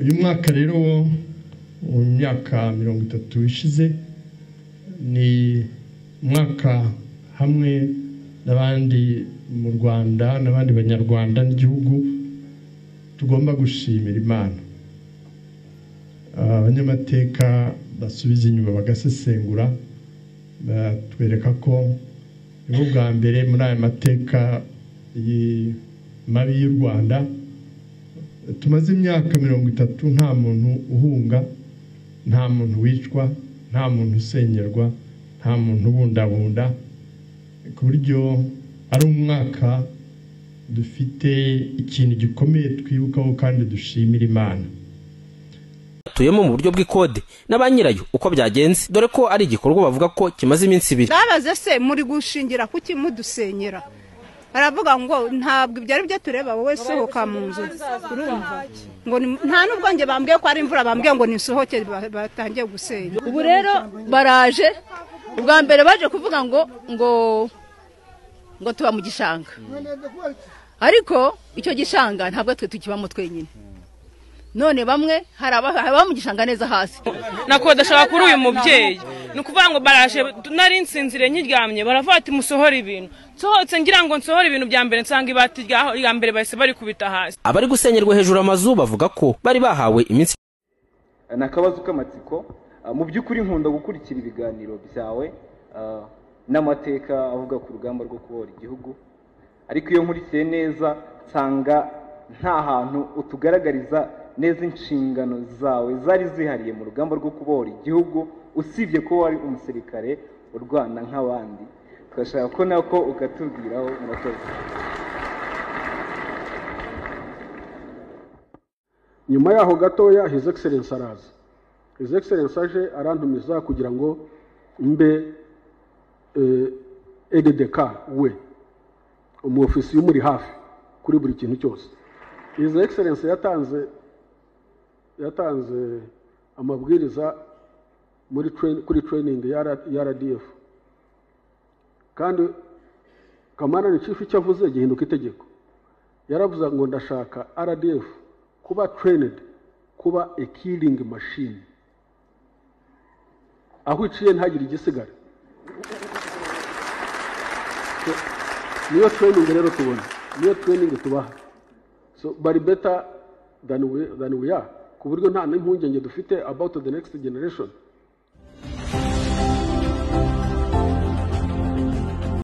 uyu mwaka rero mu myaka mirongo itatu ishize ni umwaka hamwe n'abandi mu rwanda n'abandi banyarwanda n'igihugu tugomba gushimira imana abanyamateka basubiza inyuma bagasesengura batwereka ko nibo bwa mbere muri aya mateka mabi y'u rwanda tumaze imyaka mirongo itatu nta muntu uhunga nta muntu wicwa nta muntu usengerwa nta muntu ubundabunda ku buryo ari umwaka dufite ikintu gikomeye twibukaho kandi dushimira imana batuyemo mu buryo bw'ikode na ba nyirayo uko byagenze dore ko ari igikorwa bavuga ko kimaze iminsi ibiri babaze se muri gushingira kuki mudusenyera baravuga ngo ntabwo ibyo ari byo tureba wowe sohoka mu nzu urumva ngo ni- nta nubwo njye bambwiye ko ari imvura bambwiye ngo nisohoke ba- batangiye gusenya ubu rero baraje ubwa mbere baje kuvuga ngo ngo ngo tuba mu gishanga ariko icyo gishanga ntabwo twe tukibamo twenyine none bamwe hari aba- ababa mu gishanga neza hasi nakodeshaga kuri uyu mubyeyi ni ukuvuga ngo baraje nari nsinzire nyiryamye baravuga ati musohore ibintu nsohotse ngira ngo nsohore ibintu bya mbere nsanga ibati ryaho rya mbere bahise barikubita hasi abari gusenyerwa hejuru amazu bavuga ko bari bahawe iminsi ni akabazo k'amatsiko Ah, mu by'ukuri nkunda gukurikira ibiganiro byawe ah, n'amateka avuga ku rugamba rwo kubohora igihugu ariko iyo nkurikiye neza nsanga nta hantu utugaragariza neza inshingano zawe zari zihariye mu rugamba rwo kubohora igihugu usibye ko wari umusirikare urwana nk'abandi tugashaka ko nako ukatubwiraho murakoze nyuma yaho gatoya his excellence araza his excellence aje arantumiza kugira ngo mbe ededk we umuofisiye umuri hafi kuri buri kintu cyose his excellence yatanze yatanze amabwiriza muri train- kuri training ya R- ya rdf kandi kamana ni chief icyo avuze gihinduka itegeko yaravuze ngo ndashaka rdf kuba trained kuba a killing machine aho iciye ntagire igisigara so, niyo training rero tubona niyo training tubaha so bari better than we, than we are ku buryo nta n'impungenge dufite about the next generation